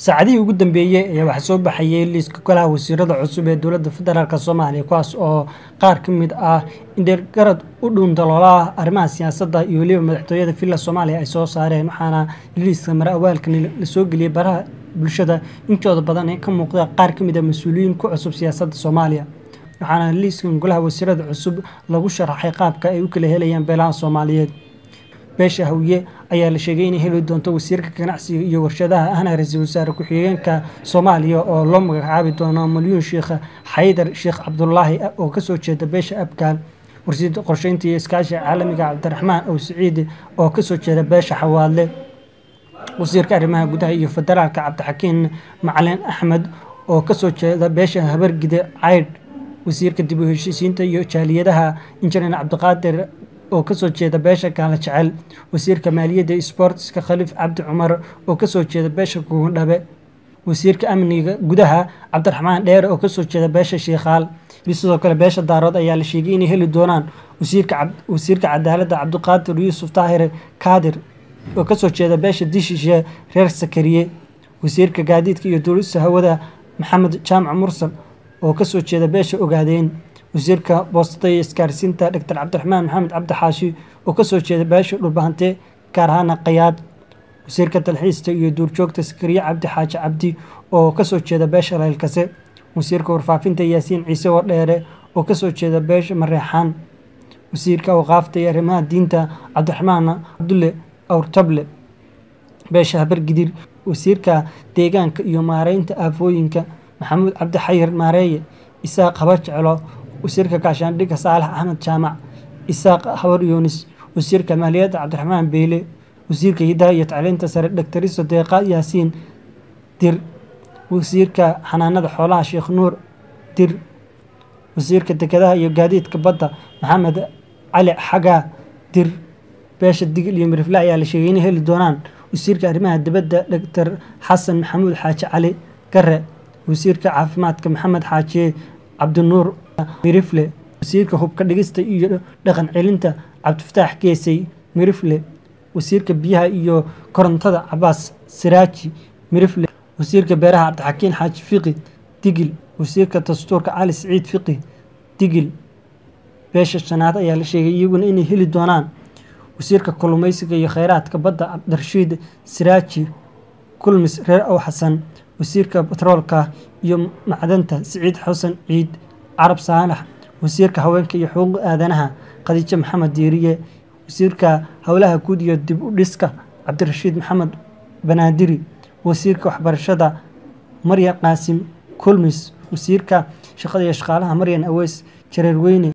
saacadihii ugu dambeeyey ayaa waxaa soo baxayay liiska golaha wasiirada cusub ee dowladda federaalk soomaaliya kuwaas oo qaar ka mid ah indheergarad u dhuundaloolaha arrimaha siyaasadda iyo weliba madaxtooyada villa soomaaliya ay soo saareen waxaana liiska mare awaalkan lasoo geliyey baraha bulshada intooda badan ee ka muuqda qaar ka mid a mas-uuliyiin ku cusub siyaasadda soomaaliya waxaana liiskan golaha wasiirada cusub lagu sharaxay qaabka ay u kala helayaan beelaha soomaaliyeed beesha hawiye ayaa la sheegay inay heli doonto wasiirka ganacsiga iyo warshadaha ahna ra-iisul wasaare ku-xigeenka soomaaliya oo loo magacaabi doono malyuun sheekh xaydar sheekh cabdulaahi oo kasoo jeeda beesha abgaal warsiida qorsheynta iyo iskaashiga caalamiga cabdiraxmaan ow siciidi oo kasoo jeeda beesha xawaadle wasiirka arrimaha gudaha iyo federaalka cabdixakiin macalin axmed oo kasoo jeeda beesha habargide caydh wasiirka dib u heshiisiinta iyo jaaliyadaha injineer cabdiqaadir oo kasoo jeeda beesha gaala jecel wasiirka maaliyadda sboortiska khaliif cabdi cumar oo kasoo jeeda beesha kuugandhabe wasiirka amniga gudaha cabdiraxmaan dheere oo kasoo jeeda beesha shiikhaal sidoo kale beesha daarood ayaa la sheegay inay heli doonaan wasiirka cadaaladda cabdiqaadir yuusuf taahir kaadir oo kasoo jeeda beesha dishishe reer sakariye wasiirka gaadiidka iyo duulista hawada maxamed jaamac mursal oo kasoo jeeda beesha ogaadeen wasiirka boostada iyo isgaarsiinta doctor cabdiraxmaan maxamed cabdi xaashi oo kasoo jeeda beesha dhulbahante gaar ahaana qayaad wasiirka dalxiista iyo duurjoogta sakariye cabdi xaaji cabdi oo kasoo jeeda beesha laylkase wasiirka warfaafinta yaasiin ciise wadheere oo kasoo jeeda beesha mareexaan wasiirka awqaafta iyo arrimaha diinta cabdiraxmaan cabdulle awrtable beesha habargidir wasiirka deegaanka iyo maareynta aafooyinka maxamuud cabdi xayir maareeye isaaq habar jeclo wasiirka gaashaandhigga saalax axmed jaamac isaaq habar yuunis wasiirka maaliyadda cabdiraxmaan beyle wasiirka hidaha iyo tacliinta sare dhaktoriso deeqa yaasiin dir wasiirka xanaanada xoolaha sheekh nuur dir wasiirka dekedaha iyo gaadiidka badda maxamed cali xagaa dir beesha digil iyo mirifle ayaa la sheegay inay heli doonaan wasiirka arrimaha dibadda doctor xasan maxamuud xaaji cali gare wasiirka caafimaadka maxamed xaajiye cabdinuur mirifle wasiirka hubka dhigista iyo dhaqan celinta cabdifataax geesay mirifle wasiirka biyaha iyo korontada cabaas siraaji mirifle wasiirka beeraha cabdixakiin xaaji fiqi digil wasiirka dastuurka cali siciid fiqi digil beesha shanaad ayaa la sheegay iyaguna inay heli doonaan wasiirka kalluumeysiga iyo kheyraadka badda cabdirashiid siraaji kulmis reer ow xasan wasiirka batroolka iyo macdanta siciid xasan ciid carab saalax wasiirka haweenka iyo xuquuq aadanaha khadiijo maxamed diiriye wasiirka howlaha guud iyo dib u dhiska cabdirashiid maxamed banaadiri wasiirka waxbarashada maryan qaasim kulmis wasiirka shaqada iyo shaqaalaha maryan aweys jareer weyne